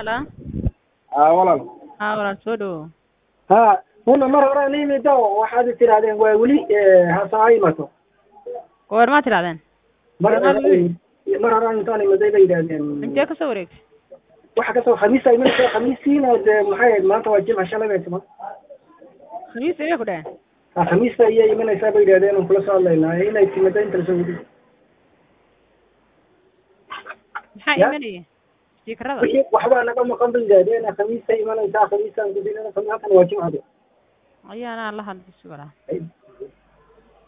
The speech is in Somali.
Hello. aa walaal Haa walaal soo dhawow. ha una mar hore aan imid oo waxaad tirahdeen waa weli hasa ha imato Goormaa tirahdeen? mar Goormaa hore lagu yidhi? mar hore intaan imaday bay yidhahdeen Intee ka soo wareegtay? waxa kasoo khamiisa imanaysa khamiisiina dee maxay ahayd maanta waa jimca shalay bay tuma Khamiis ayay ku dhaheen. ha khamiista ayay imanaysaa bay yidhahdeen aan kula soo hadlaynaa inay timada inta lasoo wadi Maxaa Ya? imanaya? Stiikarada. wixii waxbaa naga maqan bay yidhahdeen khamiista imanaysaa khamiistaan gudinana halkan waa jimcada Ayaana la hadli sugaa. Ay,